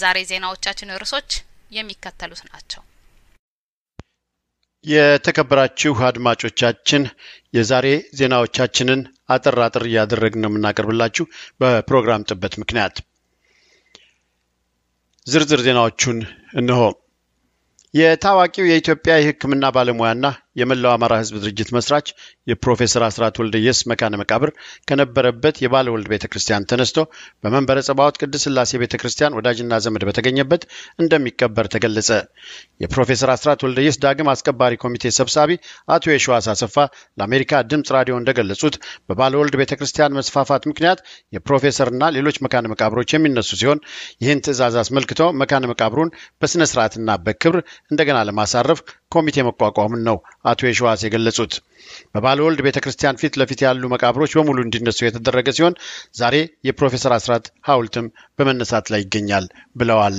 የዛሬ ዜናዎቻችን ርዕሶች የሚከተሉት ናቸው። የተከበራችሁ አድማጮቻችን የዛሬ ዜናዎቻችንን አጠር አጠር እያደረግን ነው የምናቀርብላችሁ በፕሮግራም ጥበት ምክንያት። ዝርዝር ዜናዎቹን እንሆ። የታዋቂው የኢትዮጵያ የሕክምና ባለሙያና የመላው አማራ ሕዝብ ድርጅት መስራች የፕሮፌሰር አስራት ወልደየስ መካነ መቃብር ከነበረበት የባለ ወልድ ቤተ ክርስቲያን ተነስቶ በመንበረ ጸባዖት ቅድስት ሥላሴ ቤተ ክርስቲያን ወዳጅና ዘመድ በተገኘበት እንደሚቀበር ተገለጸ። የፕሮፌሰር አስራት ወልደየስ ዳግም አስከባሪ ኮሚቴ ሰብሳቢ አቶ የሸዋስ አሰፋ ለአሜሪካ ድምፅ ራዲዮ እንደገለጹት በባለ ወልድ ቤተ ክርስቲያን መስፋፋት ምክንያት የፕሮፌሰርና ሌሎች መካነ መቃብሮች የሚነሱ ሲሆን ይህን ትዕዛዝ አስመልክቶ መካነ መቃብሩን በሥነ ሥርዓትና በክብር እንደገና ለማሳረፍ ኮሚቴ መቋቋሙን ነው አቶ የሸዋስ የገለጹት። በባለ ወልድ ቤተ ክርስቲያን ፊት ለፊት ያሉ መቃብሮች በሙሉ እንዲነሱ የተደረገ ሲሆን ዛሬ የፕሮፌሰር አስራት ሐውልትም በመነሳት ላይ ይገኛል ብለዋል።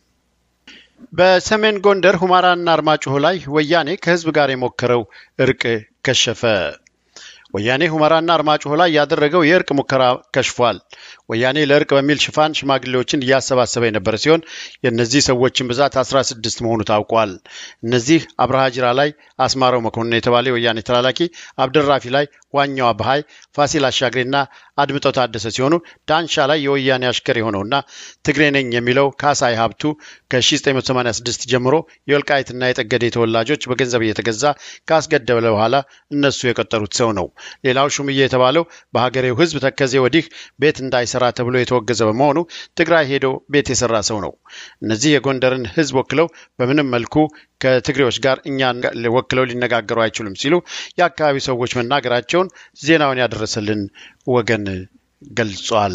በሰሜን ጎንደር ሁመራና አርማጭሆ ላይ ወያኔ ከህዝብ ጋር የሞከረው እርቅ ከሸፈ። ወያኔ ሁመራና አርማጭሆ ላይ ያደረገው የእርቅ ሙከራ ከሽፏል። ወያኔ ለእርቅ በሚል ሽፋን ሽማግሌዎችን እያሰባሰበ የነበረ ሲሆን የእነዚህ ሰዎችን ብዛት 16 መሆኑ ታውቋል። እነዚህ አብርሃ ጅራ ላይ አስማረው መኮንን የተባለ የወያኔ ተላላኪ፣ አብደራፊ ላይ ዋኛው አብሃይ፣ ፋሲል አሻግሬና አድምጠው ታደሰ ሲሆኑ ዳንሻ ላይ የወያኔ አሽከር የሆነውና ትግሬ ነኝ የሚለው ካሳይ ሀብቱ ከ1986 ጀምሮ የወልቃይትና የጠገዴ ተወላጆች በገንዘብ እየተገዛ ካስገደለ በኋላ እነሱ የቀጠሩት ሰው ነው። ሌላው ሹምዬ የተባለው በሀገሬው ሕዝብ ተከዜ ወዲህ ቤት እንዳይሰራ ተብሎ የተወገዘ በመሆኑ ትግራይ ሄዶ ቤት የሰራ ሰው ነው። እነዚህ የጎንደርን ሕዝብ ወክለው በምንም መልኩ ከትግሬዎች ጋር እኛን ወክለው ሊነጋገሩ አይችሉም ሲሉ የአካባቢው ሰዎች መናገራቸውን ዜናውን ያደረሰልን ወገን ገልጿል።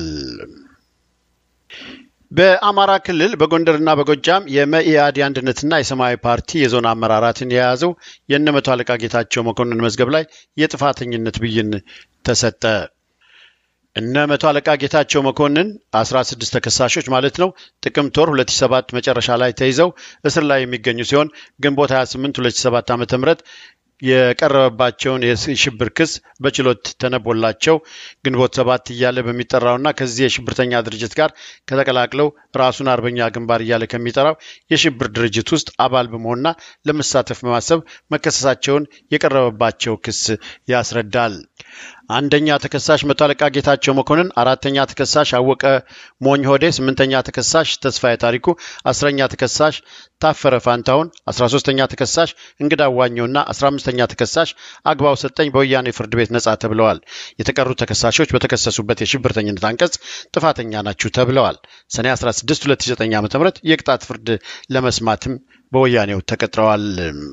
በአማራ ክልል በጎንደርና በጎጃም የመኢአድ አንድነትና የሰማያዊ ፓርቲ የዞን አመራራትን የያዘው የእነ መቶ አለቃ ጌታቸው መኮንን መዝገብ ላይ የጥፋተኝነት ብይን ተሰጠ። እነ መቶ አለቃ ጌታቸው መኮንን 16 ተከሳሾች ማለት ነው ጥቅምት ወር 2007 መጨረሻ ላይ ተይዘው እስር ላይ የሚገኙ ሲሆን ግንቦት 28 2007 ዓ ም የቀረበባቸውን የሽብር ክስ በችሎት ተነቦላቸው ግንቦት ሰባት እያለ በሚጠራውና ከዚህ የሽብርተኛ ድርጅት ጋር ከተቀላቅለው ራሱን አርበኛ ግንባር እያለ ከሚጠራው የሽብር ድርጅት ውስጥ አባል በመሆንና ለመሳተፍ በማሰብ መከሰሳቸውን የቀረበባቸው ክስ ያስረዳል። አንደኛ ተከሳሽ መቶ አለቃ ጌታቸው መኮንን፣ አራተኛ ተከሳሽ አወቀ ሞኝ ሆዴ፣ ስምንተኛ ተከሳሽ ተስፋዬ ታሪኩ፣ አስረኛ ተከሳሽ ታፈረ ፋንታውን፣ አስራ ሶስተኛ ተከሳሽ እንግዳ ዋኘውና አስራ አምስተኛ ተከሳሽ አግባው ሰጠኝ በወያኔ ፍርድ ቤት ነጻ ተብለዋል። የተቀሩት ተከሳሾች በተከሰሱበት የሽብርተኝነት አንቀጽ ጥፋተኛ ናችሁ ተብለዋል። ሰኔ 16 2009 ዓ ም የቅጣት ፍርድ ለመስማትም በወያኔው ተቀጥረዋል።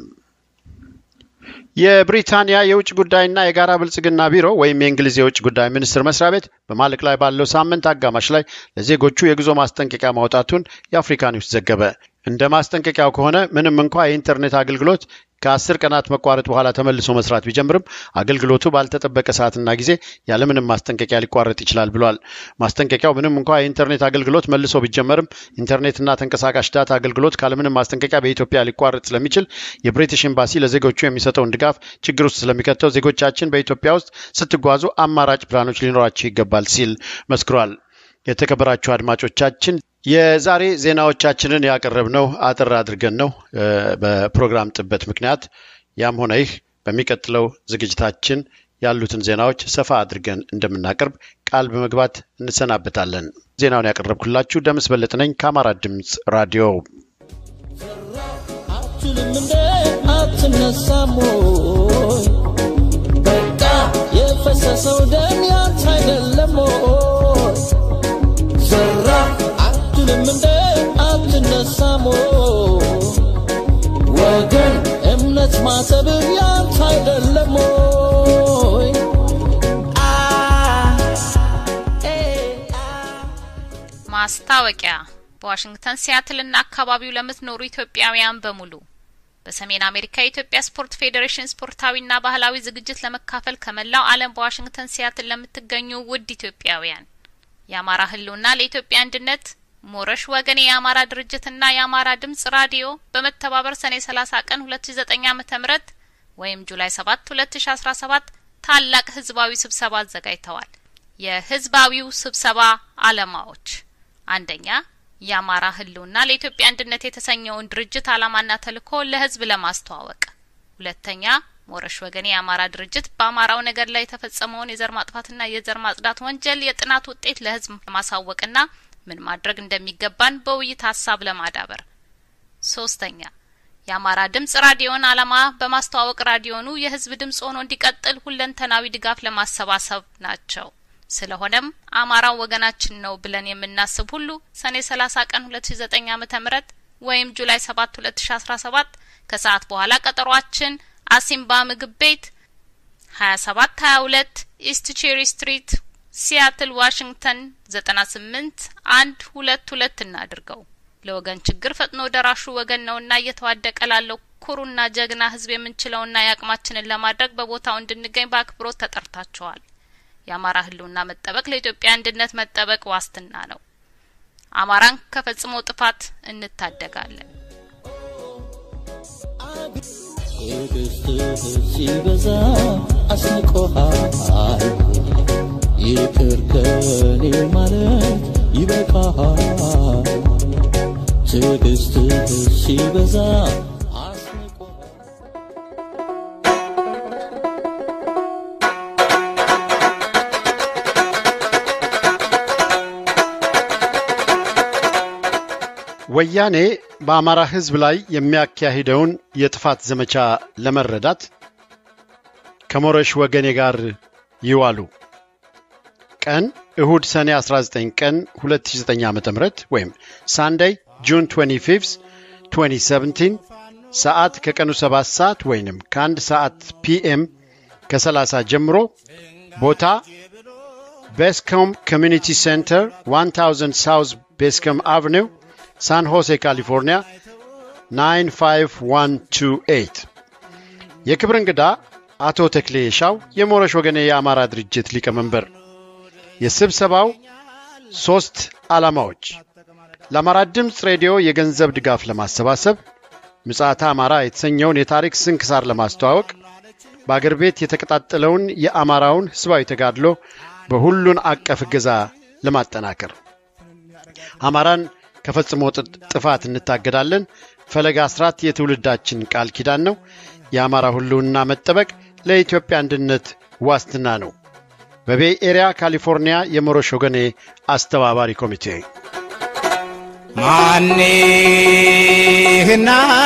የብሪታንያ የውጭ ጉዳይና የጋራ ብልጽግና ቢሮ ወይም የእንግሊዝ የውጭ ጉዳይ ሚኒስቴር መስሪያ ቤት በማለቅ ላይ ባለው ሳምንት አጋማሽ ላይ ለዜጎቹ የጉዞ ማስጠንቀቂያ ማውጣቱን የአፍሪካ ኒውስ ዘገበ። እንደ ማስጠንቀቂያው ከሆነ ምንም እንኳ የኢንተርኔት አገልግሎት ከአስር ቀናት መቋረጥ በኋላ ተመልሶ መስራት ቢጀምርም አገልግሎቱ ባልተጠበቀ ሰዓትና ጊዜ ያለምንም ማስጠንቀቂያ ሊቋረጥ ይችላል ብሏል። ማስጠንቀቂያው ምንም እንኳ የኢንተርኔት አገልግሎት መልሶ ቢጀመርም ኢንተርኔትና ተንቀሳቃሽ ዳታ አገልግሎት ካለምንም ማስጠንቀቂያ በኢትዮጵያ ሊቋረጥ ስለሚችል የብሪቲሽ ኤምባሲ ለዜጎቹ የሚሰጠውን ድጋፍ ችግር ውስጥ ስለሚከተው ዜጎቻችን በኢትዮጵያ ውስጥ ስትጓዙ አማራጭ ፕላኖች ሊኖራቸው ይገባል ሲል መስክሯል። የተከበራችሁ አድማጮቻችን የዛሬ ዜናዎቻችንን ያቀረብነው አጠር አድርገን ነው በፕሮግራም ጥበት ምክንያት። ያም ሆነ ይህ በሚቀጥለው ዝግጅታችን ያሉትን ዜናዎች ሰፋ አድርገን እንደምናቀርብ ቃል በመግባት እንሰናበታለን። ዜናውን ያቀረብኩላችሁ ደምስ በለጥ ነኝ ከአማራ ድምፅ ራዲዮ። አትልም እንደ አትነሳም ወይ? በቃ የፈሰሰው ደም ያንተ አይደለም ወይ? ዘራ አትልም እንደ አትነሳም ወይ? ወገን እምነት ማተብ ያንተ አይደለም ወይ? አ ኤ አ ማስታወቂያ በዋሽንግተን ሲያትልና አካባቢው ለምትኖሩ ኢትዮጵያውያን በሙሉ በሰሜን አሜሪካ የኢትዮጵያ ስፖርት ፌዴሬሽን ስፖርታዊና ባህላዊ ዝግጅት ለመካፈል ከመላው ዓለም በዋሽንግተን ሲያትል ለምትገኙ ውድ ኢትዮጵያውያን የአማራ ሕልውና ለኢትዮጵያ አንድነት ሞረሽ ወገኔ የአማራ ድርጅትና የአማራ ድምጽ ራዲዮ በመተባበር ሰኔ 30 ቀን 2009 ዓመተ ምህረት ወይም ጁላይ 7 2017 ታላቅ ህዝባዊ ስብሰባ አዘጋጅተዋል። የህዝባዊው ስብሰባ ዓላማዎች አንደኛ የአማራ ህልውና ለኢትዮጵያ አንድነት የተሰኘውን ድርጅት ዓላማና ተልዕኮ ለህዝብ ለማስተዋወቅ፣ ሁለተኛ ሞረሽ ወገኔ የአማራ ድርጅት በአማራው ነገር ላይ የተፈጸመውን የዘር ማጥፋትና የዘር ማጽዳት ወንጀል የጥናት ውጤት ለህዝብ ለማሳወቅና ምን ማድረግ እንደሚገባን በውይይት ሀሳብ ለማዳበር፣ ሶስተኛ የአማራ ድምጽ ራዲዮን ዓላማ በማስተዋወቅ ራዲዮኑ የህዝብ ድምጽ ሆኖ እንዲቀጥል ሁለንተናዊ ድጋፍ ለማሰባሰብ ናቸው። ስለሆነም አማራው ወገናችን ነው ብለን የምናስብ ሁሉ ሰኔ 30 ቀን 2009 ዓመተ ምህረት ወይም ጁላይ 7 2017 ከሰዓት በኋላ ቀጠሯችን አሲምባ ምግብ ቤት 27 22 ኢስት ቼሪ ስትሪት ሲያትል ዋሽንግተን 98 አንድ ሁለት ሁለት እናድርገው። ለወገን ችግር ፈጥኖ ደራሹ ወገን ነውና እየተዋደቀ ላለው ኩሩና ጀግና ህዝብ የምንችለውና የአቅማችንን ለማድረግ በቦታው እንድንገኝ በአክብሮት ተጠርታችኋል። የአማራ ህልውና መጠበቅ ለኢትዮጵያ አንድነት መጠበቅ ዋስትና ነው። አማራን ከፈጽሞ ጥፋት እንታደጋለን። ትዕግስትህ ሲበዛ አስንቆሃል። ይቅር ከኔ ማለት ይበቃሃል። ትዕግስትህ ሲበዛ አስንቆሃል። ወያኔ በአማራ ህዝብ ላይ የሚያካሂደውን የጥፋት ዘመቻ ለመረዳት ከሞረሽ ወገኔ ጋር ይዋሉ። ቀን እሁድ ሰኔ 19 ቀን 2009 ዓ ም ወይም ሳንዳይ ጁን 25 2017 ሰዓት ከቀኑ 7 ሰዓት ወይንም ከአንድ ሰዓት ፒኤም ከ30 ጀምሮ ቦታ ቤስኮም ኮሚኒቲ ሴንተር 1000 ሳውዝ ቤስኮም አቨኒው ሳን ሆሴ ካሊፎርኒያ 95128 የክብር እንግዳ አቶ ተክሌ የሻው የሞረሽ ወገኔ የአማራ ድርጅት ሊቀመንበር። የስብሰባው ሦስት ዓላማዎች ለአማራ ድምፅ ሬዲዮ የገንዘብ ድጋፍ ለማሰባሰብ፣ ምጽአተ አማራ የተሰኘውን የታሪክ ስንክሳር ለማስተዋወቅ፣ በአገር ቤት የተቀጣጠለውን የአማራውን ሕዝባዊ ተጋድሎ በሁሉን አቀፍ እገዛ ለማጠናከር አማራን ከፈጽሞ ጥፋት እንታገዳለን። ፈለጋ አስራት የትውልዳችን ቃል ኪዳን ነው። የአማራ ሁሉና መጠበቅ ለኢትዮጵያ አንድነት ዋስትና ነው። በቤይ ኤሪያ ካሊፎርኒያ የሞረሽ ወገኔ አስተባባሪ ኮሚቴ ማንህና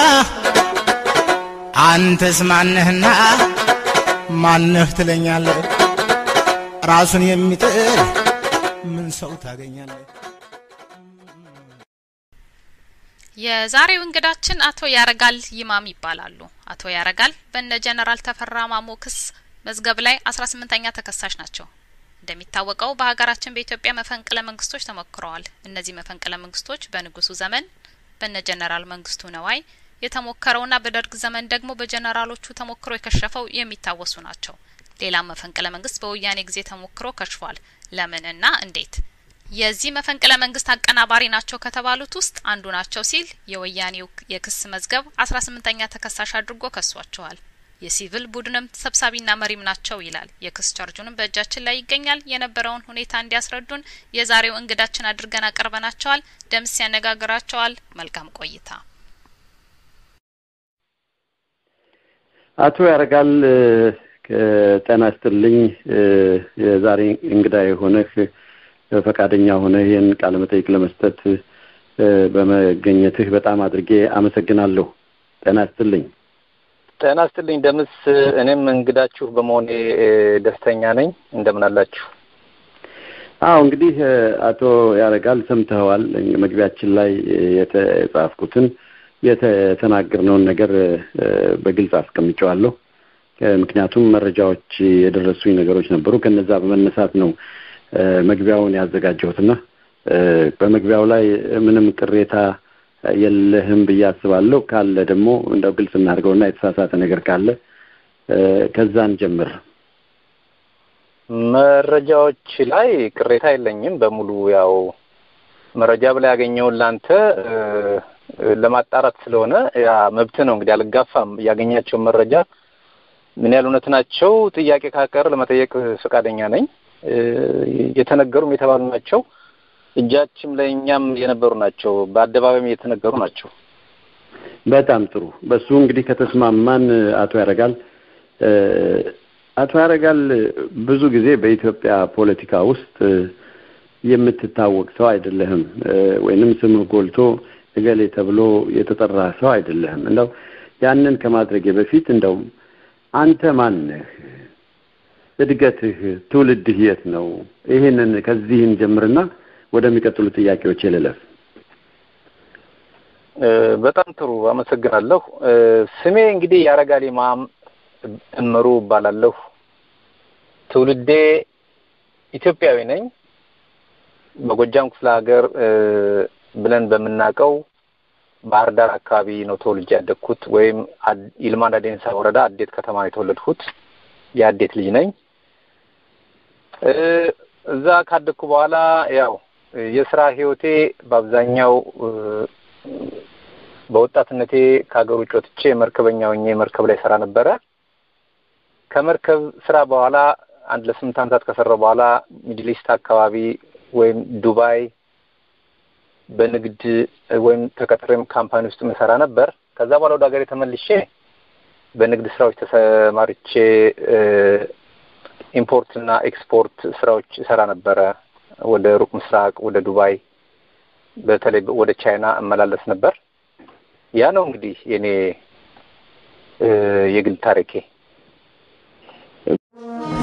አንተስ ማንህና ማንህ ትለኛለህ? ራሱን የሚጥል ምን ሰው ታገኛለህ? የዛሬው እንግዳችን አቶ ያረጋል ይማም ይባላሉ። አቶ ያረጋል በነ ጀነራል ተፈራ ማሞ ክስ መዝገብ ላይ አስራ ስምንተኛ ተከሳሽ ናቸው። እንደሚታወቀው በሀገራችን በኢትዮጵያ መፈንቅለ መንግስቶች ተሞክረዋል። እነዚህ መፈንቅለ መንግስቶች በንጉሱ ዘመን በነ ጀነራል መንግስቱ ነዋይ የተሞከረውና በደርግ ዘመን ደግሞ በጀነራሎቹ ተሞክሮ የከሸፈው የሚታወሱ ናቸው። ሌላም መፈንቅለ መንግስት በወያኔ ጊዜ ተሞክሮ ከሽፏል። ለምንና እንዴት? የዚህ መፈንቅለ መንግስት አቀናባሪ ናቸው ከተባሉት ውስጥ አንዱ ናቸው ሲል የወያኔው የክስ መዝገብ አስራ ስምንተኛ ተከሳሽ አድርጎ ከሷቸዋል። የሲቪል ቡድንም ሰብሳቢና መሪም ናቸው ይላል። የክስ ቻርጁንም በእጃችን ላይ ይገኛል። የነበረውን ሁኔታ እንዲያስረዱን የዛሬው እንግዳችን አድርገን አቀርበናቸዋል። ደምስ ያነጋግራቸዋል። መልካም ቆይታ። አቶ ያረጋል ጤና ይስጥልኝ። የዛሬ እንግዳ የሆነህ ፈቃደኛ ሆነ ይህን ቃለ መጠይቅ ለመስጠት በመገኘትህ በጣም አድርጌ አመሰግናለሁ። ጤና ይስጥልኝ። ጤና ይስጥልኝ ደምስ። እኔም እንግዳችሁ በመሆኔ ደስተኛ ነኝ። እንደምን አላችሁ? አዎ እንግዲህ አቶ ያረጋል ሰምተኸዋል። መግቢያችን ላይ የተጻፍኩትን የተናገርነውን ነገር በግልጽ አስቀምጨዋለሁ። ምክንያቱም መረጃዎች የደረሱኝ ነገሮች ነበሩ። ከነዛ በመነሳት ነው መግቢያውን ያዘጋጀሁትና በመግቢያው ላይ ምንም ቅሬታ የለህም ብዬ አስባለሁ። ካለ ደግሞ እንደው ግልጽ እናድርገውና የተሳሳተ ነገር ካለ ከዛን ጀምር። መረጃዎች ላይ ቅሬታ የለኝም። በሙሉ ያው መረጃ ብላ ያገኘውን ለአንተ ለማጣራት ስለሆነ ያ መብት ነው። እንግዲህ አልጋፋም። ያገኛቸውን መረጃ ምን ያህል እውነት ናቸው ጥያቄ ካቀር ለመጠየቅ ፈቃደኛ ነኝ። የተነገሩም የተባሉ ናቸው። እጃችም ላይ እኛም የነበሩ ናቸው። በአደባባይም እየተነገሩ ናቸው። በጣም ጥሩ። በሱ እንግዲህ ከተስማማን አቶ ያረጋል አቶ ያረጋል ብዙ ጊዜ በኢትዮጵያ ፖለቲካ ውስጥ የምትታወቅ ሰው አይደለህም፣ ወይንም ስምህ ጎልቶ እገሌ ተብሎ የተጠራ ሰው አይደለህም። እንደው ያንን ከማድረጌ በፊት እንደው አንተ ማን ነህ? እድገትህ፣ ትውልድህ የት ነው? ይህንን ከዚህን ጀምርና ወደሚቀጥሉ ጥያቄዎች ልለፍ። በጣም ጥሩ አመሰግናለሁ። ስሜ እንግዲህ ያረጋል ኢማም እምሩ እባላለሁ። ትውልዴ ኢትዮጵያዊ ነኝ። በጎጃም ክፍለ ሀገር ብለን በምናውቀው ባህር ዳር አካባቢ ነው ተወልጄ ያደግኩት፣ ወይም ይልማና ዴንሳ ወረዳ አዴት ከተማ ነው የተወለድኩት። የአዴት ልጅ ነኝ። እዛ ካደግኩ በኋላ ያው የስራ ህይወቴ በአብዛኛው በወጣትነቴ ከሀገር ውጭ ወጥቼ መርከበኛ ሆኜ መርከብ ላይ ሰራ ነበረ። ከመርከብ ስራ በኋላ አንድ ለስምንት ዓመታት ከሰራው በኋላ ሚድል ኢስት አካባቢ ወይም ዱባይ በንግድ ወይም ተቀጥሬም ካምፓኒ ውስጥ መሰራ ነበር። ከዛ በኋላ ወደ ሀገሬ ተመልሼ በንግድ ስራዎች ተሰማርቼ ኢምፖርት እና ኤክስፖርት ስራዎች እሰራ ነበረ። ወደ ሩቅ ምስራቅ፣ ወደ ዱባይ፣ በተለይ ወደ ቻይና እመላለስ ነበር። ያ ነው እንግዲህ የኔ የግል ታሪኬ።